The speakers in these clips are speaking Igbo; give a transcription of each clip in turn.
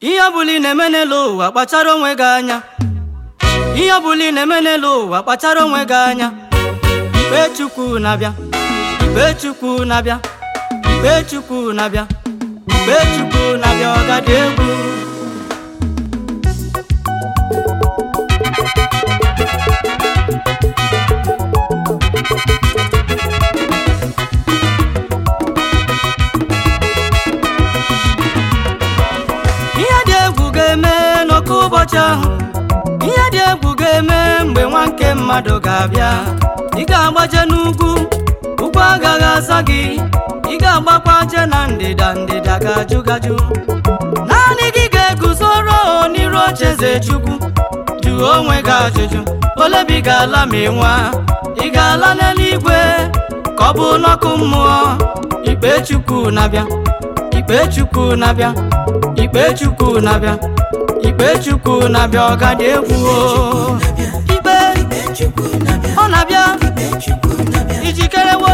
ihe ọbụla ị na-eme n'elu ụwa kpachara onwe gị anya ihe ọbụla ị na-eme n'elu ụwa kpachara onwe gị anya ikpe chukwu na-abịa ikpe chukwu na-abịa ikpe chukwu na-abịa ikpe chukwu na-abịa ọgadị egwu ihe dị egwu ga-eme n'oke ụbọchị ahụ ihe dị egwu ga-eme mgbe nwa nke mmadụ ga-abịa ị ga-agbaje n'ugwu ugwu agaghị aza gị ị ga-agbakwa je na ndịda ndịda ga-ajụ gajụ naanị gị ga-eguzoro n'iru ocheeze chukwu jụọ onwe gị ajụjụ ole bi ga-ala ma ị nwa ị ga-ala n'eluigwe ka ọ bụ n'ọkụ mmụọ ikpe chukwu na-abịa ikpe chukwu na-abịa ikpe chukwu na-abịa ikpe chukwu na-abịa ọgadị egwu o. ikpe ọ na-abịa ijikerewo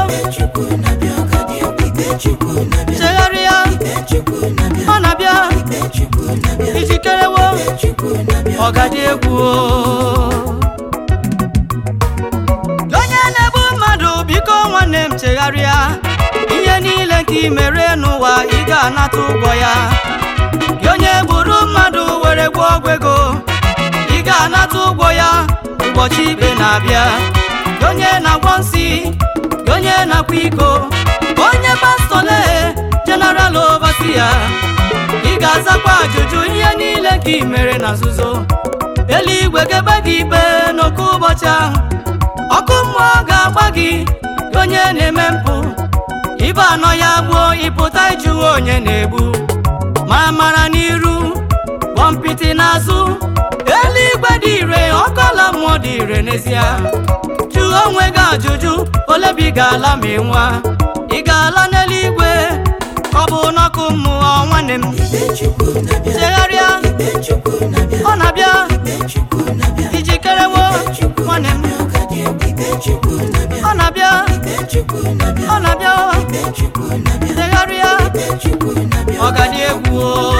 chegharịa ọ na-abịa ijikerewo ọgadị egwu o. onye na-egbu mmadụ biko nwanne m chegharịa ihe niile nke i mere n'ụwa ị ga-anata ụgwọ ya gị onye gburu mmadụ were gwụọ ọgwụ ego ị ga-anata ụgwọ ya ụbọchị ikpe na-abịa gị onye na-agwọ nsị gị onye na-akwa iko onye pastọ lee jeneral overseer ị ga-azakwa ajụjụ ihe niile ka ị mere na nzuzo eluigwe ga-ebe gị ikpe n'oke ụbọchị ahụ ọkụ mmụọ ga-agba gị gị onye na-eme mpụ ibe anọ ya gbuo ịpụta ịjụwa onye na-egbu ma mara n'iru kpọmpịtị n'azụ eluigwe dị ire ọkọla mmụọ dị ire n'ezie jụọ onwe gị ajụjụ ole bi ị ga-ala ma ị nwa ị ga-ala n'eluigwe ka ọ bụ n'ọkụ mmụọ nwanne m chegharịa ọ na-abịa ijikerewo nwanne m ọ na-abịa ọ na-abịa chegharịa ọgadị egwu o.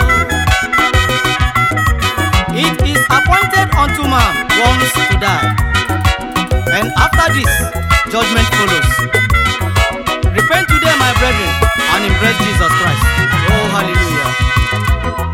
It is appointed unto man once to die, and after this, judgment follows. Repent today, my brethren, and embrace Jesus Christ. Oh, hallelujah.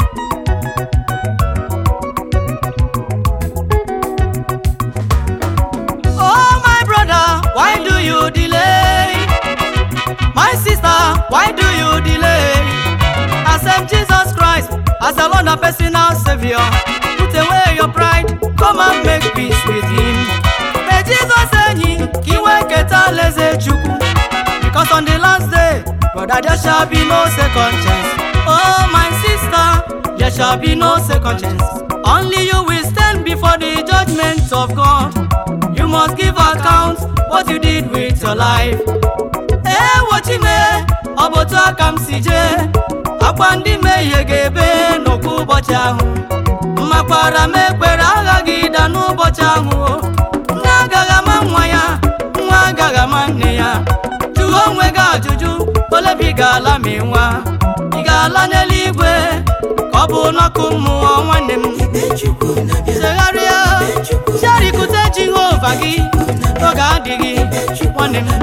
Oh, my brother, why do you delay? My sister, why do you delay? Accept Jesus Christ as the Lord and personal Savior. Put away your pride, come and make peace with Him. May Jesus enyi ka iwe nketa alaeze Chukwu. Because on the last day, brother, there shall be no second chance. Oh, my sister, there shall be no second chance. Only you will stand before the judgment of God. You must give account what you did with your life. ewochime ọ bụ otu aka m si jee akwa ndị mmehie ga-ebe n'okwu ụbọchị ahụ mmakwara m ekpere aghaghị ịda n'ụbọchị ahụ o. nne agaghị ama nwa ya nwa agaghị ama nne ya jụọ onwe gị ajụjụ ole bụ ị ga-ala ma ị nwa ị ga-ala n'eluigwe ka ọ bụ n'ọkụ mmụọ nwanne m chegharịa cherikute jehova gị oge adịghị nwanne m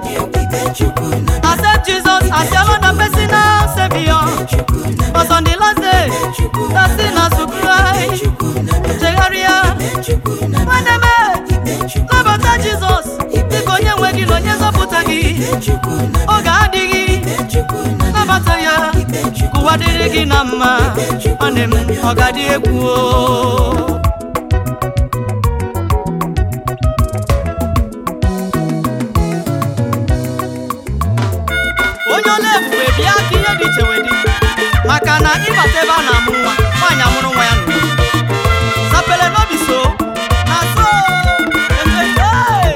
Accept Jesus as your Lord and personal Savior. But on the last day, the sinners will cry. Chegharịa, nwanne m, nabata Jizọs dịka onye nwe gị na onye nzọpụta gị. Oge adịghị, nabata ya, ka ụwa dịrị gị na mma. Nwanne m, ọ ga-adị egwu o. onye ole ebube bịa ka ihe dị iche wee dị maka na ịbata ebe a na-amụ nwa nwaanyị amụrụ nwa ya n'udo sapele n'obi so na so emepe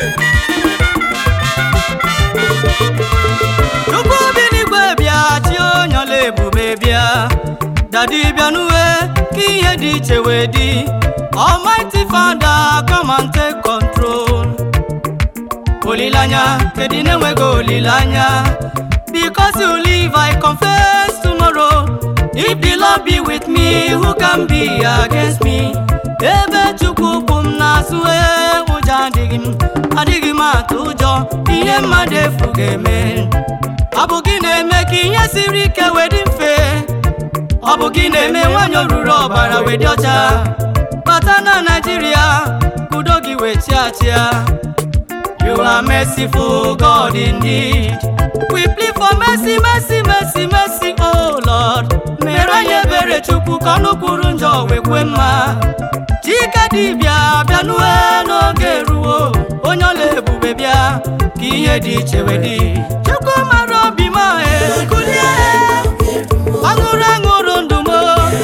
chukwu bi n'igwe bịa chi onye ọla ebube bịa dadi bịa n'uwe ka ihe dị iche wee dị almighty father come and take control olileanya kedu na-enweghị olileanya because you live i confess tomorrow If the Lord be with me, who can be against me? Ebe Chukwu kwụ m n'azụ ee, ụjọ adịghị m adịghị m atụ ụjọ ihe mmadụ efu ga-eme ọ bụ gị na-eme ka ihe siri ike wee dị mfe ọ bụ gị na-eme nwanyị oruru ọbara wee dị ọcha bata na Naịjirịa ka udo gị wee chia chia You are merciful, God indeed. We plead for mercy, mercy, mercy, mercy, oh Lord. Mere anyị ebere Chukwu ka ọnụ kwuru njọ wee kwe mma. Chike dibịa bịa nue n'oge ruo, onye ọla ebube bịa ka ihe dị iche wee dị. Chukwu mara obi m e kulie, aṅụrụ aṅụrụ ndụ m.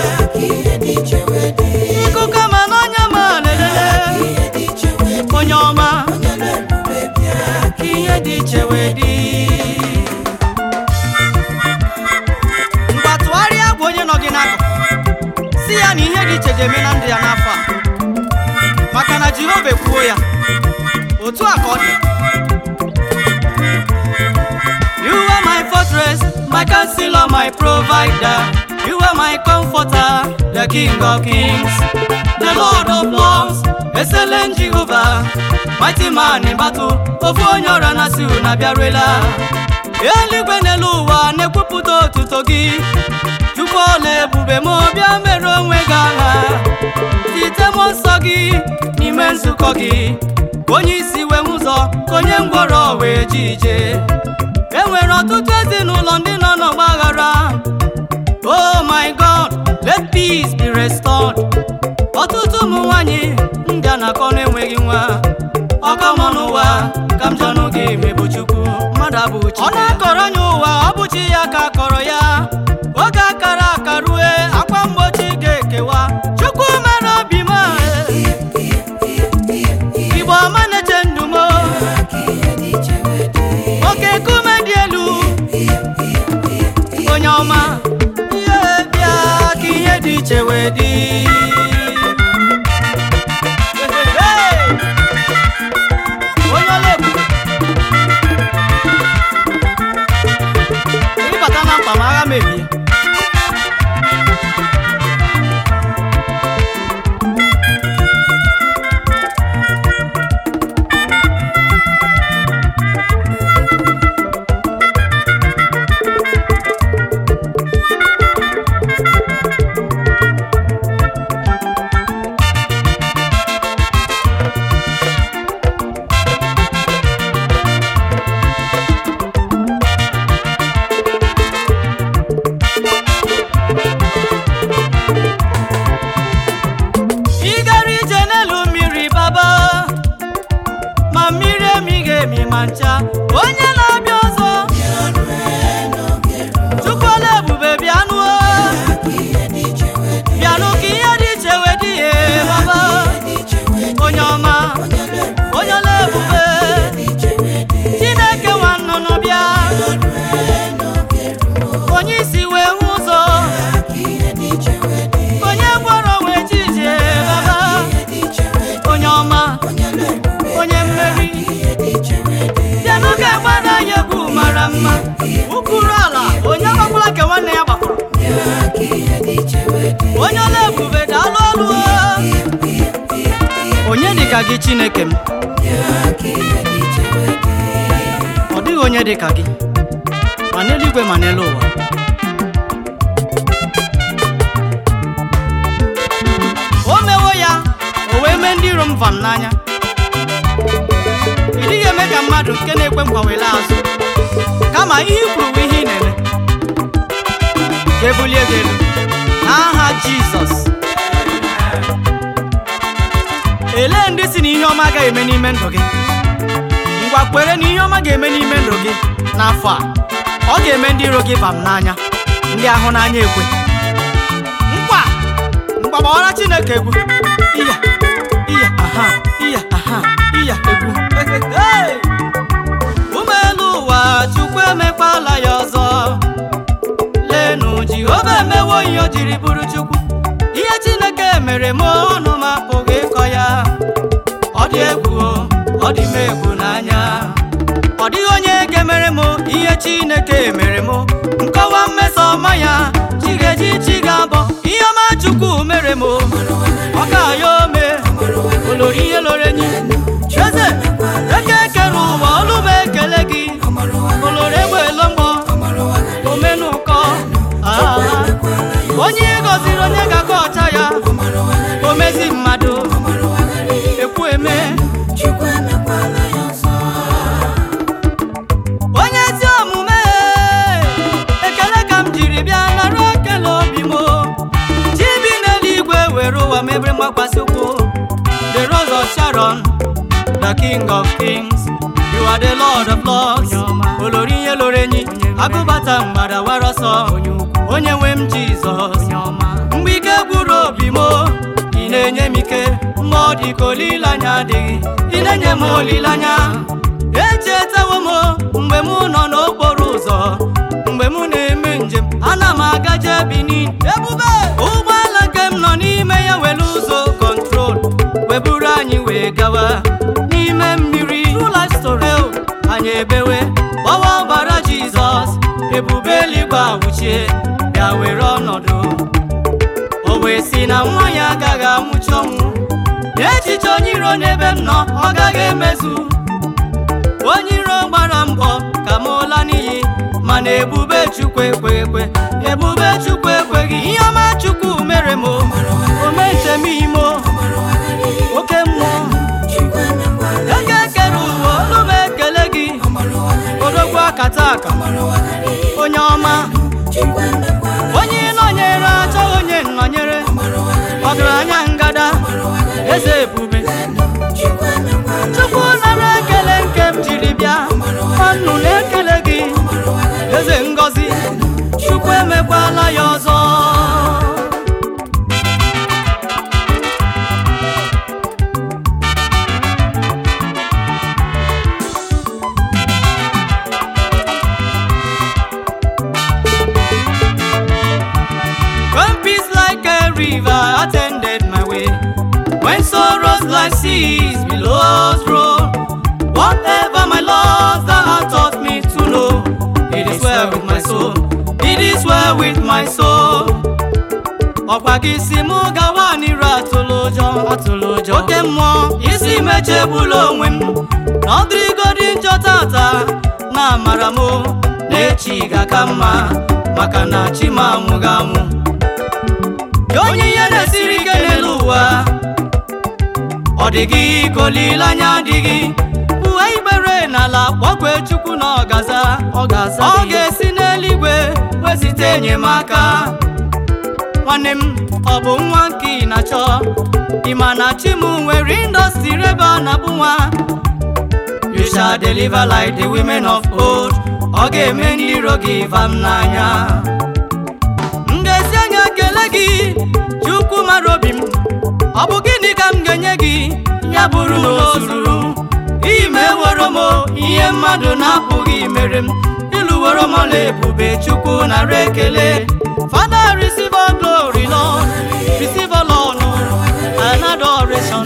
Ikuku ama n'ọnya m lelele, onye ọma. ka ihe dị iche wee dị ngwa tụgharịa gwa onye nọ gị n'akụkụ si ya na ihe dị iche ga-eme na ndụ ya n'afọ a maka na Jehova ekwuo ya otu a ka ọ dị You are my fortress, my counselor, my provider. You are my comforter, the King of kings, the Lord of lords, excellent Jehovah, mighty man in battle. Ofu onye ọra na si unu abịarụela. Eluigwe n'elu ụwa na-ekwupụta otuto gị. Chukwu ọla ebube ma bịa mere onwe gị agha. Site mmụọ nsọ gị n'ime nzukọ gị. Ka onye isi wee hụ ụzọ, ka onye ngwọrọ wee ji ije. E nwere ọtụtụ ezinụlọ ndị nọ n'ọgba aghara. Oh my God, let peace be restored. Ọtụtụ ụmụ nwanyị ndị a na-akọ na-enweghị nwa. Ọkọmọ n'ụwa ka m jọnụ gị mebụ Chukwu mmadụ abụchi. Ọ na-akọrọ ya ụwa ọ bụ chi ya ka akọrọ ya. Oge akara aka rue akwa mgbochi ga-ekewa. Chukwu mere obi m Igbo ọma na-eche ndụ m oke nkume dị elu onye ọma ihe bịa ka ihe dị iche wee dị onye ọla ebube ịbata na mkpa ma agha mebie ị gara ije n'elu mmiri baba ma mmiri emighị emi ma ncha onye na-abịa ọzọ chukwuola ebube bịanụ bịanụ ka ihe dị iche wee dị ihe baba onye ọma onye ọla ebube chineke nwa nnụnụ bịa onye isi wee hụ ụzọ onye gwọrọ wee ji ije baba onye ọma onye mmeri bịanụ ka gbada ya egwu mara mma ụkpụrụ ala onye agbakwala nke nwanne ya gbakọrọ onye ọla ebube daalụ ọlụ onye dịka gị chineke m ọ dịghị onye dịka gị ma n'eluigwe ma n'elu ụwa o mewo ya o wee mee ndị iro m vam n'anya ị dịghị eme ka mmadụ nke na-ekwe nkwa were azụ kama ihe i kwuru bụ ihe ị na-eme ka ebulie gị elu n'aha jizọs elee ndị si na ihe ọma agaghị eme n'ime ndụ gị ngwa kwere na ihe ọma ga-eme n'ime ndụ gị n'afọ a ọ ga-eme ndị iro gị bam n'anya ndị ahụ n'anya ekwe nkwa mgbagbawara chineke egwu iya iya aha iya aha iya egwu Hey! ụmụ elu ụwa chukwu emekwala ya ọzọ lenu jehova emewo ihe o jiri bụrụ chukwu ihe chineke mere m ọnụ m apụghị ịkọ ya ọ dị egwu o, ọ dị m egwu n'anya ọ dịghị onye ga-emere m ihe chineke mere m nkọwa mmeso ọma ya chi ga-eji chi ga-abọ ihe ọma chukwu mere m o. ọ ga-ayọ ome olori ihe loro enyi eze eke kere ụwa olu m ekele gị olori egbelo mgbọ omenụkọ ah. onye ị gọziri onye ga-aka ọcha ya omezi mmadụ ekwu eme onye ezi omume ekele ka m jiri bịa nara ekele obi m chi bi n'eluigwe were ụwa mebere mgbakwasị ụkwụ the rose of sharon the king of kings you are the lord of lords olori ihe loro enyi agụbata mgbada wara ọsọ onye nwe m jizọs mgbe ike gwụrụ obi m ị na-enye m ike mgbe ọ dị ka olileanya adịghị ị na-enye m olileanya echetawo m mgbe m nọ n'okporo ụzọ mgbe m na-eme njem ana m agaje Benin ebube ụgbọala nke m nọ n'ime ya were ụzọ kọntrol weburu anyị wee gawa n'ime mmiri True life story o, anyị ebewe gbawa ọbara Jizọs ebube eluigwe awụchie bịa were ọnọdụ o wee si na nwa ya agaghị anwụchi ọnwụ echiche onye iro n'ebe m nọ ọ gaghị emezu onye iro gbara mbọ ka m ụla n'iyi mana ebube chukwu ekwe ekwe ebube chukwu ekweghị ihe ọma chukwu mere m o ome njem imo oke mmụọ eke kere ụwa olu m ekele gị odogwu akata aka onye ọma onye nọnyere achọghị onye nnọnyere ọgaranya ngada eze ebube chukwu nara ekele nke m jiri bịa ọnụ na-ekele gị eze ngọzi chukwu emekwala ya ọzọ When peace like a river attended my way, when sorrows like seas billows roll, whatever my loss thou hast taught me to know, it is well with my soul, it is well with my soul. ọkwa gị si mụ gawa n'iru atụlụ ụjọ atụlụ ụjọ oke mmụọ isi mechegbula onwe m na ọ dịrịgodi njọ tata na amara m na echi ga-aka mma maka na chi m anwụghị anwụ Gị onye ihe na-esiri ike n'elu ụwa ọ dịghị ka olileanya adịghị uwe ikpere n'ala kpọkwe chukwu na ọgaza ọ ga-aza ọ ga-esi n'eluigwe wezite enyemaka nwanne m ọ bụ nwa nke ị na-achọ ị ma na chi m nwere indọstrị ebe a na-abụ nwa you shall deliver like the women of old ọ ga-eme ndị iro gị ịva m n'anya m ga-esi anya kele gị chukwu mara obi m ọ bụ gịnị ka m ga-enye gị ya bụrụ na o zuru iyi ma ewere m ihe mmadụ na-apụghị mere m ịlụworo m ọla ebube chukwu nara ekele Father receive all glory Lord receive all honor and adoration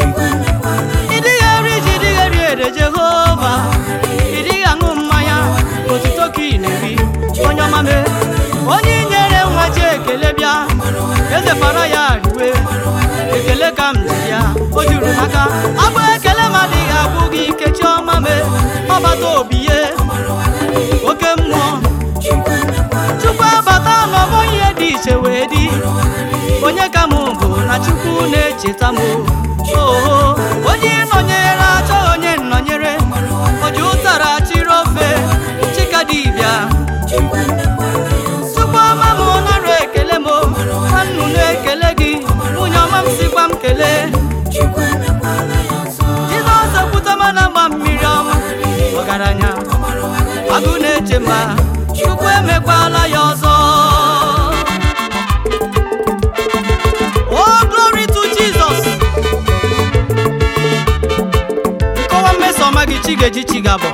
ị dịghị eri ji ị dịghị eri ede Jehova ị dịghị aṅụ mmanya otuto ka ị na-eri onye ọma mee onye i nyere nwa ji ekele bịa eze fara ya riwe ekele ka m ji ya o juru n'aka abụ ekele m adịghị agwụ gị ikechi ọma mee ọbata obi ye oke mmụọ chukwu abata n'ọgbọ ihe dị iche wee dị onye ka m bụ na chukwu na-echeta m oo onye nọnyere achọghị onye nnọnyere oji ụtara chiri ofe chika dibịa chukwu ọma m nara ekele m nwannu na-ekele gị nwunye ọma m sikwa m kelee jizọs ekwutama na agba mmiri ọma ọgaranya agụ na-eche mba chukwu emekwala ya ọzọ Oh, glory to Jesus. nkọwa mmeso ọma gị chi ga-eji chi ga-abọ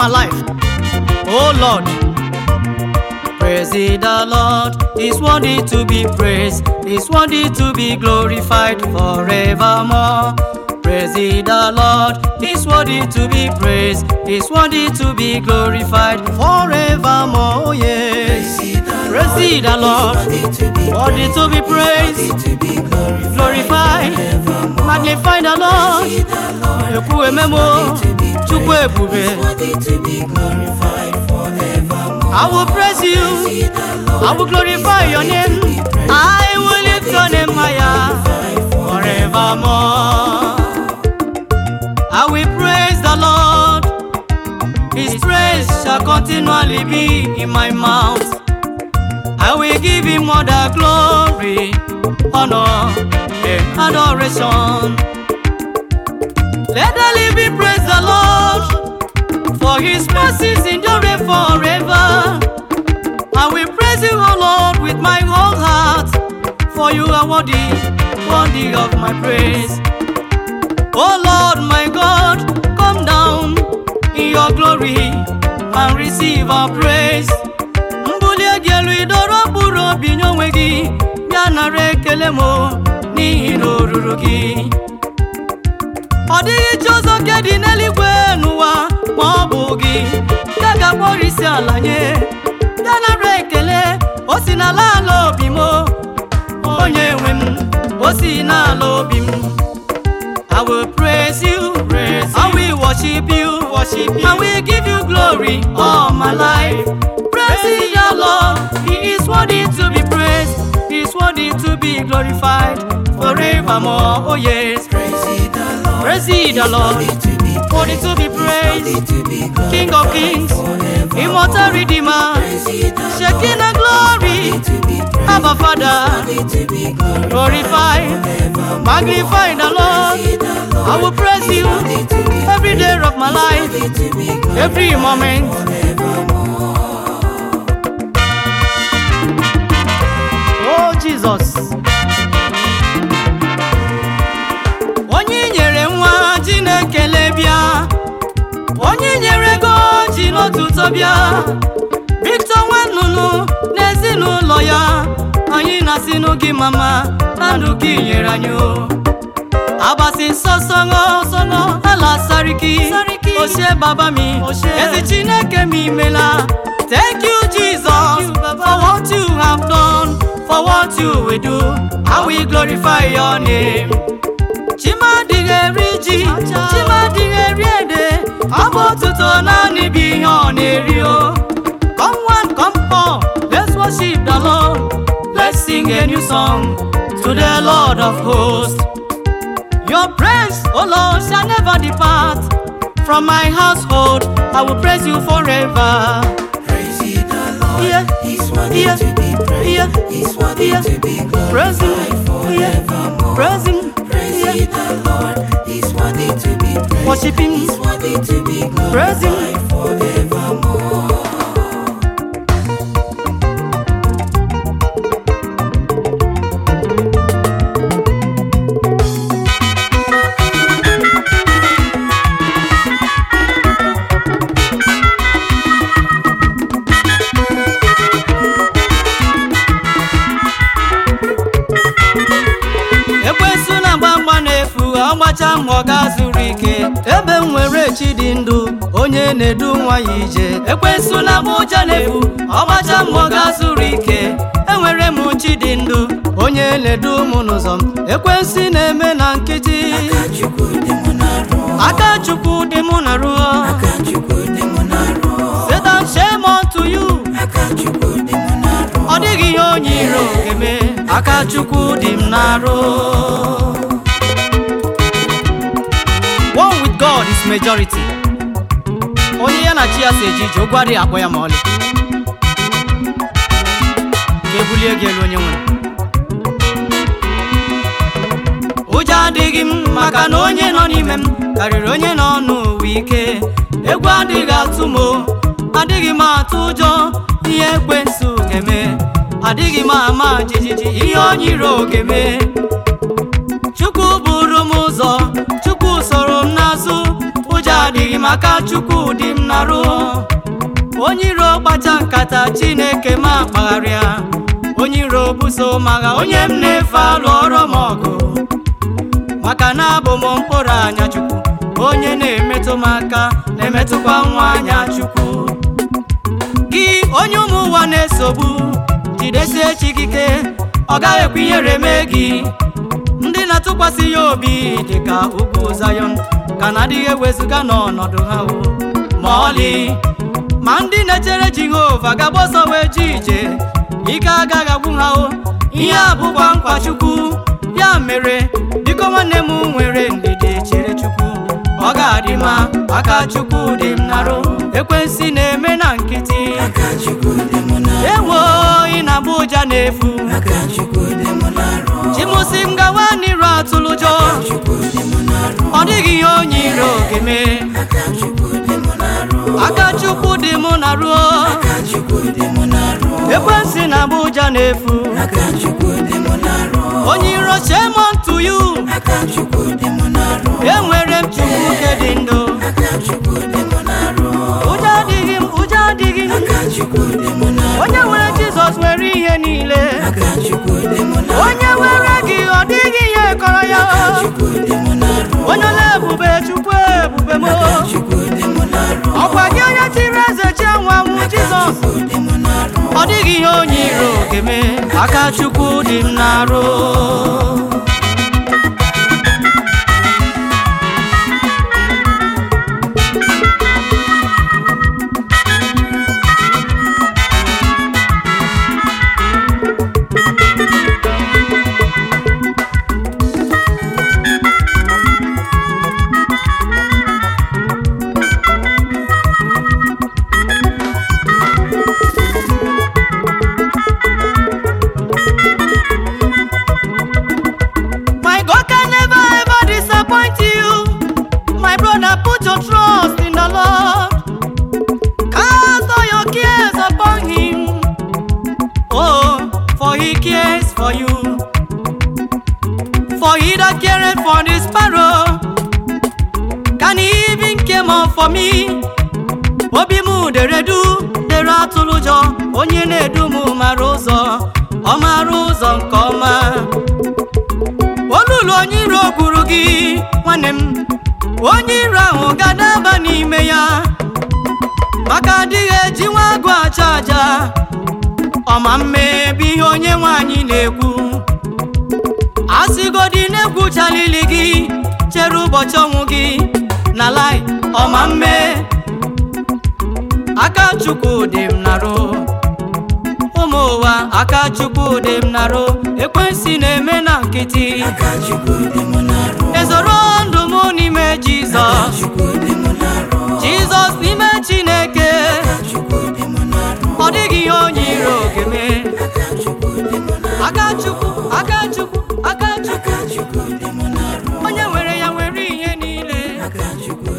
my life. Oh Lord, praise ye the Lord. He's worthy to be praised. He's worthy to be glorified forevermore. Praise ye the Lord. He's worthy to be praised. He's worthy to be glorified forevermore. Oh yes. Praise ye the Lord. Worthy to be praised. Glorified. Magnify the Lord. Ekwu ememo. Chukwu ebube. I will praise you. I will glorify your name. I will lift your name higher forevermore. I will praise the Lord. His praise shall continually be in my mouth. I will give him all the glory, honor, and adoration. Let the living praise the Lord, for his mercies endure forever. I will praise you, O Lord, with my whole heart, for you are worthy, worthy of my praise. O Lord, my God, come down in your glory and receive our praise. Mbuli gị elu idoro mkpụrụ obi nye onwe gị, bịa nara ekele m n'ihi na o ruru gị. Ọ dịghị chi ọzọ nke dị n'eluigwe n'ụwa ma ọ bụ gị, ya ga-akpọrọ isi ala nye, ya nara ekele, o si n'ala ala obi m, onye nwe m, o si n'ala obi m. I will praise you, praise I will worship you, worship you. I will give you glory all my life. Praise your Lord, He is worthy to be praised, He is worthy to be glorified forevermore. Oh yes, praise ye the Lord, worthy to be praised, King of kings, immortal Redeemer, Shekinah glory, Abba Father, glorify, magnify the Lord. I will praise you every day of my life, every moment. Oh Jesus. Onye i nyere nwa ji na-ekele bịa, onye i nyere ego ji n'otuto bịa, Victor Nwannunu n'ezinụlọ ya, anyị na-asị gị mama na ndụ gị nyere anyị o. Abasi nsọ sọngọ sọngọ ala sariki Oshie baba mi Ezi Chineke mi imela Thank you Jesus For what you have done For what you will do I will glorify your name Chimadịghị eri ji Chimadịghị eri ede Ọ bụ otuto naanị bụ ihe ọ na-eri o Come one, come all Let's worship the Lord Let's sing a new song To the Lord of hosts Your praise, O Lord, shall never depart from my household. I will praise you forever. Praise ye the Lord. Yeah, He's worthy yeah, to be praised. yeah, He's worthy yeah. to be Praise glorified Him, yeah, forevermore. praise Him, Praise ye yeah. the Lord. He's worthy to be praised. Worship Him, He's worthy to be praise Him. glorified forevermore. ekwensu na-agba mgba n'efu ọgbacha mbọ ga zuru ike ebe m nwere chi dị ndụ onye na-edu nwa ya ije ekwensu na-agba ụja n'efu ọgbacha mbọ ga zuru ike enwere m chi dị ndụ onye na-edu m n'ụzọ m ekwensu na-eme na nkịtị Aka Chukwu dị mụ na ruo. aka chukwu dị mụ na ruo Aka Chukwu dị mụ na ruo. Satan shame unto you Aka Chukwu dị mụ na ruo. ọ dịghị ihe onye iro ga-eme aka chukwu dị m n'arụ one with god is majority onye ya na chi ya si eje ije ụgwọ adịghị akpọ ya ma ọlị ka ebulie gị elu onye nwere ụjọ adịghị m maka na onye nọ n'ime m karịrị onye nọ n'ụwa ike egwu adịghị atụ m o, adịghị m atụ ụjọ ihe ekwensu ga-eme adịghị m ama jijiji ihe onye iro ga-eme chukwu buru m ụzọ chukwu soro m n'azụ ụjọ adịghị m m aka chukwu dị m narụ onye iro kpacha nkata chineke ma akpagharịa onye iro buso magha onye m na-efe alụ ọrụ m ọgụ maka na abụ m mkpụrụ anya chukwu onye na-emetụ m aka na-emetụkwa nwa anya chukwu gị onye ụmụ ụwa na-esogbu jidesie chi gị ike ọ gaghị ekwe ihere mee gị ndị na-atụkwasị ya obi dị ka ugwu Zayọn ka na-adịghị ewezụga n'ọnọdụ ha o ma ọlị ma ndị na-echere Jehova gaba ọsọ wee ji ije ike agaghị agwụ ha o ihe a bụkwa nkwa Chukwu ya mere biko nwanne m nwere ndidi chere Chukwu ọ ga-adị mma aka Chukwu dị m narụ ekwensi na-eme na nkịtị aka chukwu dị m n'arụ ewo ị na-agba ụja na-efu aka chukwu dị m n'arụ chimusi m gawa n'iru atụlụjọ chukwu dị m n'arụ ọ dịghị ihe onye iro ga-eme aka chukwu dị m n'arụ aka chukwu dị mụ na ruo aka chukwu dị m n'arụ ekwensi na agba ụja na-efu aka chukwu dị m n'arụ onye iro chemon to you aka chukwu dị m n'arụ enwere m chukwu nke dị ndụ aka chukwu dị m n'arụ ụjọ adịghị m ụjọ adịghị m aka chukwu dị m n'arụ onye nwere jizọs nwere ihe niile aka chukwu dị m n'arụ onye nwere gị ọ dịghị ihe kọrọ ya chukwu dị m n'arụ onye ole ebube chukwu ebube m chukwu dị m n'arụ ọkwa gị onye tiri eze chi anwụ anwụ jizọs chukwu dị m n'arụ ọ dịghị ihe onye iro ga-eme aka chukwu dị m n'arụ My God can never ever disappoint you. My brother, put your trust in the Lord. Cast all your cares upon Him. Oh, for He cares for you. For He that careth for the sparrow, can He even care more for me? Obi m dere du dere atụrụ ụjọ onye na-edu m mara ụzọ ọ mara ụzọ nke ọma olulu onye iro gwuru gị nwanne m onye iro ahụ ga-adaba n'ime ya maka adịghị eji nwa agụ aja aja ọma mmebi ihe onye nwanyị na-ekwu asịgodi na-egwu chalili gị chere ụbọchị ọnwụ gị na lai ọma mme aka chukwu dị m narụ ụmụ ụwa aka chukwu dị m narụ ekwensi na-eme na nkịtị aka chukwu dị m n'arụ ezoro ndụ m n'ime jizọs chukwu dị m n'arụ jizọs n'ime chineke chukwu dị m n'arụ ọ dịghị ihe onye iro ga-eme aka chukwu dị m n'arụ aka chukwu aka chukwu aka chukwu aka chukwu dị m n'arụ onye nwere ya nwere ihe niile aka chukwu